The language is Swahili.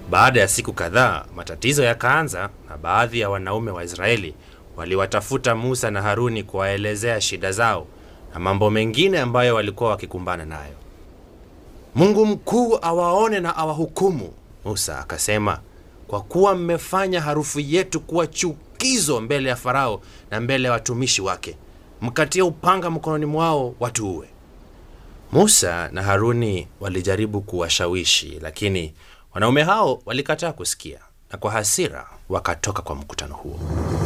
Baada ya siku kadhaa, matatizo yakaanza na baadhi ya wanaume wa Israeli waliwatafuta Musa na Haruni kuwaelezea shida zao na mambo mengine ambayo walikuwa wakikumbana nayo. Mungu mkuu awaone na awahukumu. Musa akasema, kwa kuwa mmefanya harufu yetu kuwa chukizo mbele ya Farao na mbele ya watumishi wake, mkatie upanga mkononi mwao watuue. Musa na Haruni walijaribu kuwashawishi, lakini wanaume hao walikataa kusikia, na kwa hasira wakatoka kwa mkutano huo.